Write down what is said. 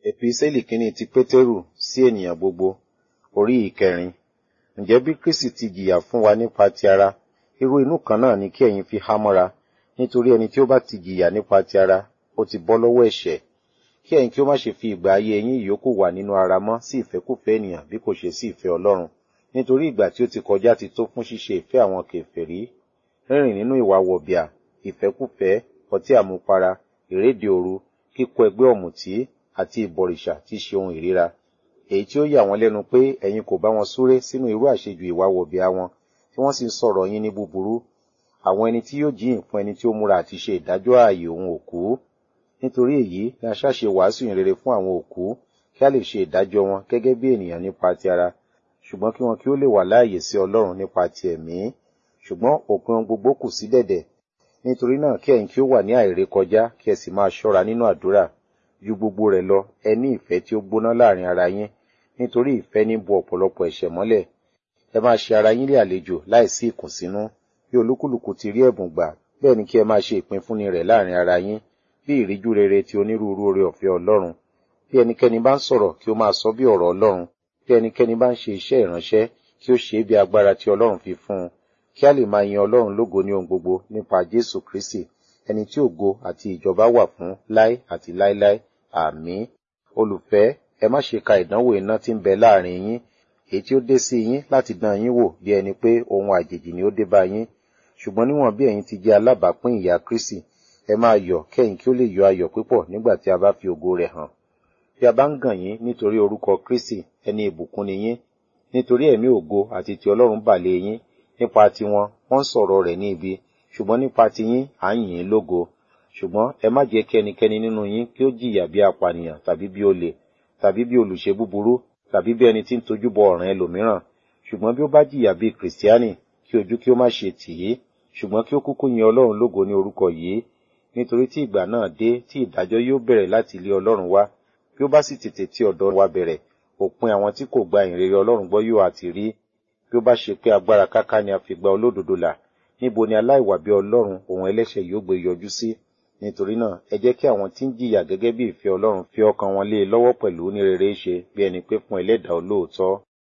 Èpísẹ́lì kínní ti Pétérù sí ènìyàn gbogbo, orí ìkẹrin. Ǹjẹ́ bí Kristi ti jìyà fún wa nípa ti ara, irú inú kan náà ni kí ẹ̀yin fi há mọ́ra, nítorí ẹni tí ó bá ti jìyà nípa ti ara, ó ti bọ́ lọ́wọ́ ẹ̀ṣẹ̀. Kí ẹ̀yin kí ó má ṣe fi ìgbà ayé yín ìyókù wà nínú ara mọ́ sí ìfẹ́kúfẹ̀ẹ́ ènìyàn bí kò ṣe sí ìfẹ́ Ọlọ́run. Nítorí ìgbà tí ó ti kọjá ti tó fún ṣíṣe ìfẹ́ àwọn kèfèrí, rírìn nínú ìwà wọ̀bìà, ìfẹ́kúfẹ̀ẹ́, ọtí àmupara, ìréde òru, kíkó ẹgbẹ́ ọ̀mùtí, àti ìbọ̀rìṣà tí ṣe ohun ìríra. Èyí tí ó yà wọ́n lẹ́nu pé ẹ̀yin kò bá wọn súré sínú irú àṣejù ìwà wọ̀bìà wọn, tí wọ́n sì ń sọ̀rọ̀ yín ní búburú. Àwọn ẹni tí yóò jíyìn fún ẹni tí ó múra àti ṣe ìdájọ́ ààyè òun òkú. Nítorí èyí ni a ṣáṣe wàásù ìrere fún àwọn òkú, kí a lè ṣe ìdájọ́ wọn gẹ́gẹ́ bí ènìyàn nípa ti ara, ṣùgbọ́n kí wọn kí ó lè wà láàyè sí Ọlọ́run nípa ti ẹ̀mí. Ṣùgbọ́n òpin ohun gbogbo kù sí dẹ̀dẹ̀. Nítorí náà kí ẹ̀yin kí ó wà ní àìrékọjá, kí ẹ sì máa ṣọ́ra nínú àdúrà. Ju gbogbo rẹ̀ lọ, ẹ ní ìfẹ́ tí ó gbóná láàrin ara yín, nítorí ìfẹ́ ní bo ọ̀pọ̀lọpọ̀ ẹ̀ṣẹ̀ mọ́lẹ̀. Ẹ máa ṣe ara yín lé àlejò láìsí ìkùnsínú. Bí olúkúlùkù ti rí ẹ̀bùn gbà, bẹ́ẹ̀ ni kí ẹ máa ṣe ìpínfúnni rẹ̀ láàrin ara yín, bí ìríjú rere ti onírúurú oore ọ̀fẹ́ Ọlọ́run. Bí ẹnikẹ́ni bá ń sọ̀rọ̀ kí ó máa sọ bí ọ̀rọ̀ Ọlọ́run. Bí ẹnikẹ́ni bá ń ṣe iṣẹ́ ìránṣẹ́, kí ó ṣe é bí agbára tí Ọlọ́run fi fún un. Kí a lè máa yin Ọlọ́run lógo ní ohun gbogbo nípa Jésù Kristi, ẹni tí ògo àti ìjọba wà fún láé àti láéláé. Àmín. Olùfẹ́, ẹ má ṣe ka ìdánwò iná tí ń bẹ láàrin yín, èyí tí ó dé sí yín láti dán yín wò bí ẹni pé ohun àjèjì ni ó dé bá yín. Ṣùgbọ́n níwọ̀n bí ẹ̀yin ti jẹ́ alábàápín ìyà Kristi, ẹ máa yọ̀ kẹ́yìn kí ó lè yọ ayọ̀ púpọ̀ nígbà tí a bá fi ògo rẹ̀ hàn. Bí a bá ń gàn yín nítorí orúkọ Kristi, ẹni ìbùkún ni yín. Nítorí ẹ̀mí ògo àti ti Ọlọ́run bà lé yín. Nípa tiwọn, wọ́n ń sọ̀rọ̀ rẹ̀ ní ibi, ṣùgbọ́n nípa tiyín, à ń yìn ín lógo. Ṣùgbọ́n ẹ má jẹ́ kí ẹnikẹ́ni nínú yín kí ó jìyà bí apànìyàn tàbí bí olè, tàbí bí olùṣe búburú, tàbí bí ẹni tí ń tojú bọ ọ̀ràn ẹlòmíràn. Ṣùgbọ́n bí ó bá jìyà bí Kìrìsìtíánì, kí ojú kí ó má ṣe tì í, ṣùgbọ́n kí ó kúkú yin Ọlọ́run lógo ní orúkọ yìí. Nítorí tí ìgbà náà dé tí ìdájọ́ yóò bẹ̀rẹ̀ láti ilé Ọlọ́run wá, bí ó bá sì tètè tí ọ̀dọ̀ wa bẹ̀rẹ̀, òpin àwọn tí kò gba ìrere Ọlọ́run gbọ́ yóò àti rí. Bí ó bá ṣe pé agbára káká ni a fi gba olódodo là, níbo ni aláìwà bí Ọlọ́run òun ẹlẹ́ṣẹ̀ yóò gbé yọjú sí? Nítorí náà, ẹ jẹ́ kí àwọn tí ń jìyà gẹ́gẹ́ bí ìfẹ́ Ọlọ́run fi ọkàn wọn lé e lọ́wọ́ pẹ̀lú ní rere ṣe bí ẹni pé fún ẹlẹ́dàá olóòótọ́.